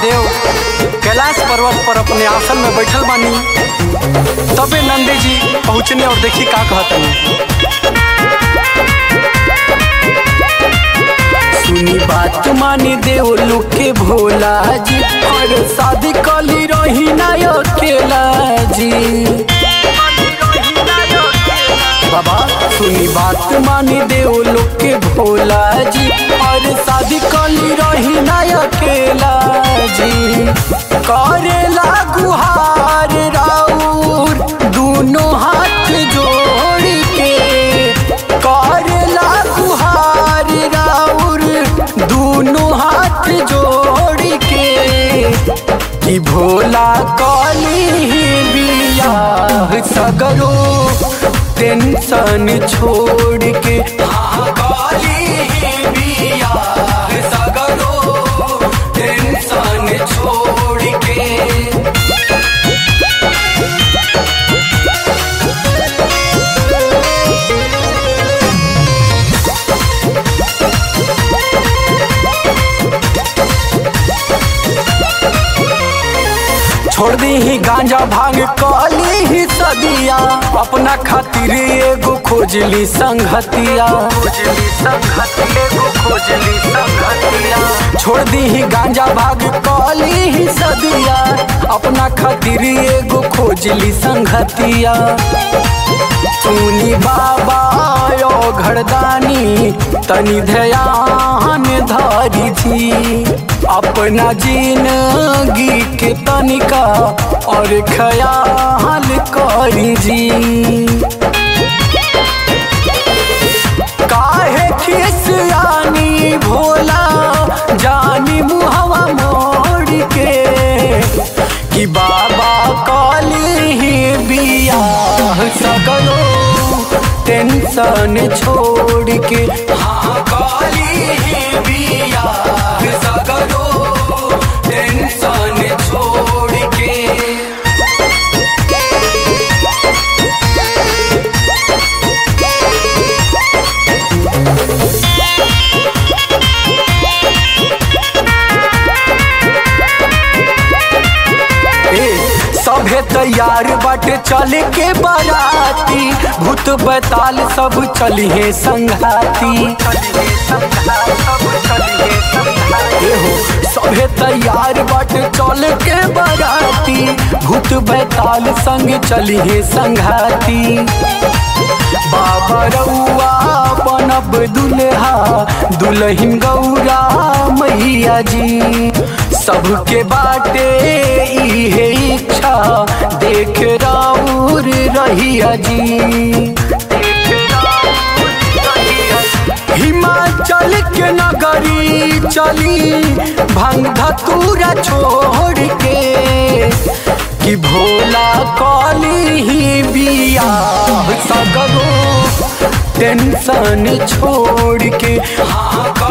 महादेव कैलाश पर्वत पर अपने आसन में बैठल बानी तबे नंदी जी पहुँचने और देखी का कहतनी सुनी बात मानी देव लोग के भोला जी और शादी कली रही ना अकेला जी बाबा सुनी बात मानी देव लोग के भोला जी और शादी कली रही ना अकेला जी करेला गुहार राउर दोनों हाथ जोड़ के करेला गुहार राउर दोनों हाथ जोड़ के कि भोला कली बियाह सगरो टेंशन छोड़ के हाँ काली बियाह सगरो टेंशन छोड़ के छोड़ दी ही गांजा भांग काली ही सदिया अपना खातिर एगो खोजली संगतिया खोजली संगतिया एगो खोजली संगतिया छोड़ दी ही गांजा भांग काली ही सदिया अपना खातिर एगो खोजली संगतिया सुनी बाबा यो घरदानी तनी ध्यान धारी थी अपना जिंदगी के तनिका और ख्याल करी जी काहे खिसियानी भोला जानी मुहवा मोड़ के कि बाबा काली ही बियाह सकलो टेंशन छोड़ के हाँ काली ही बियाह सकलो टेंशन छोड़ के ए, सभे तैयार बाटे चले के बाराती भूत बैताल सब चलिए संघाती एहो सभे तैयार बाटे चले के बाराती भूत बैताल संग चलिए संघाती बाबा रउआ बनब दुल्हा दुल्हन गौरा मैया जी सबके बाटे इहे इच्छा देख राउर रहिया जी हिमाचल के नगरी चली भंग धतूरा छोड़ के कि भोला काली ही बियाह सगरो टेंशन छोड़ के हाँ